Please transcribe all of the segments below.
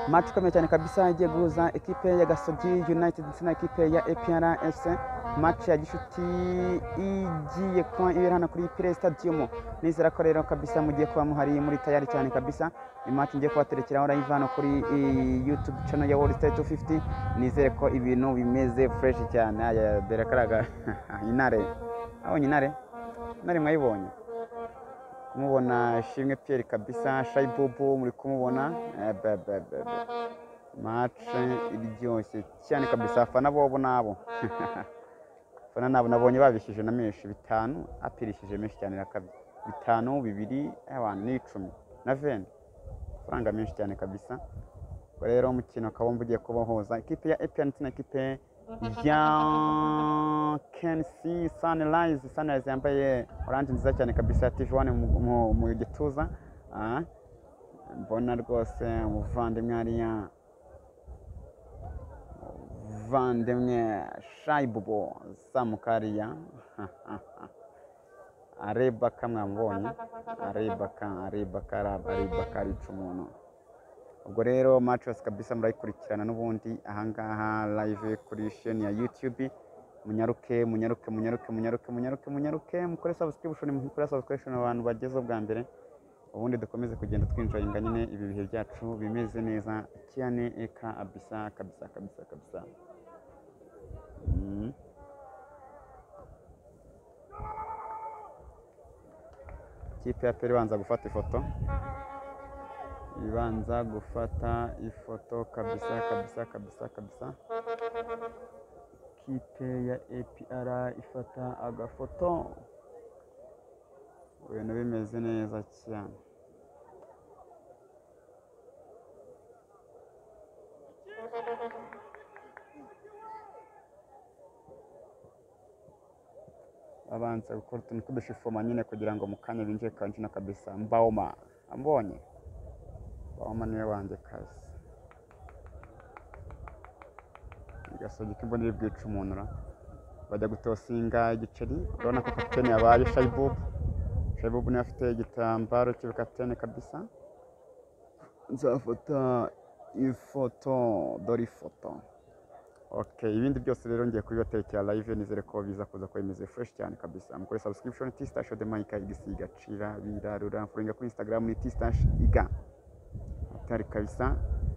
match ikomeye cyane kabisa igiye guhuza ekipe ya gasogi united ndetse na ekipe ya epr fc match ya gishuti igiye kuba ibera hano kuri pire stadium nizera ko rero kabisa mugiye kuba muhari muri tayari cyane kabisa match ngiye kubaterekeraho live hano kuri eh, youtube channel ya world star 250 nizere ko ibintu bimeze fresh cyane aya berakaraga intare abonye intare intare mwayibonye kumubona shimwe pierre kabisa shayibubu muri kumubona Eh, be- be- be- be. match iryoshye cyane kabisa afana bobo nabo fana nabo nabonye babishije na menshi bitanu apirishije menshi cyane na kabiri bitanu bibiri abantu n'icumi na veni amafaranga menshi cyane kabisa ubwo rero umukino kabombe ugiye kubahoza ikipe ya epiyan ndetse na ikipe ya kenisi sanirayizi sanirayizi yambaye oranje nziza cyane kabisa ya tivi wani mu- mu- mu gituza Ah, mbona rwose umuvandimwe hariya umuvandimwe shayibubo samukariya arebaka mwamubonye arebaka arebaka arebaka arica umuntu ubwo rero matches kabisa murayikurikirana n'ubundi ahangaha live kuri sheni ya youtube munyaruke munyaruke munyaruke munyaruke munyaruke munyaruke mukore subscription mukore subscription abantu bageze bwa mbere ubundi dukomeze kugenda twinjoyinga nyine ibi bihe byacu bimeze neza cyane eka abisa kabisa kabisa kabisa mm. ikipe ya peri ibanza gufata ifoto ibanza gufata ifoto kabisa kabisa kabisa kabisa ikipe ya apr ifata agafoto ibintu bimeze neza cyane abanza gukora utuntu tw'udushifoma nyine kugira ngo mu kanya binjire kanjino kabisa mbaoma ambonye mbaoma niwe wanjye kazi igasogi k'imboni bwica umuntu ra bajya gutosinga igiceri urabona ko kapitene yabaye shayibubu shayibubu niwe afite igitambaro cy'ubukapitene kabisa nzafata ifoto dore ifoto Okay, ibindi byose rero ngiye kubibatekera live nizere ko biza kuza kuba bimeze fresh cyane kabisa mukore subscription tstash de mike igisiga cira birarura furinga kuri instagram ni tstash iga atari kabisa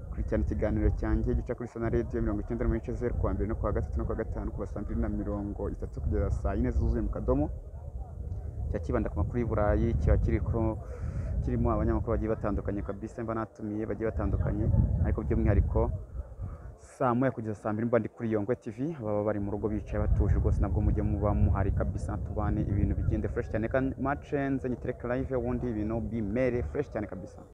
kurikirana ikiganiro cyanjye gica kuri sana radio mirongo icyenda n'ibice zeru kuwa mbere no kuwa gatatu no kuwa gatanu kuva saa mbiri na mirongo itatu kugeza saa yine zuzuye mu kadomo kiba kibanda ku makuru y'i burayi kiba kiri ku kirimo abanyamakuru bagiye batandukanye kabisa mba natumiye bagiye batandukanye ariko by'umwihariko saa moya kugeza saa mbiri mba ndi kuri Yongwe TV baba bari mu rugo bicaye batuje rwose nabwo mujye muba muhari kabisa tubane ibintu bigende fresh cyane kandi match nze nyitereka live ubundi ibintu bimere fresh cyane kabisa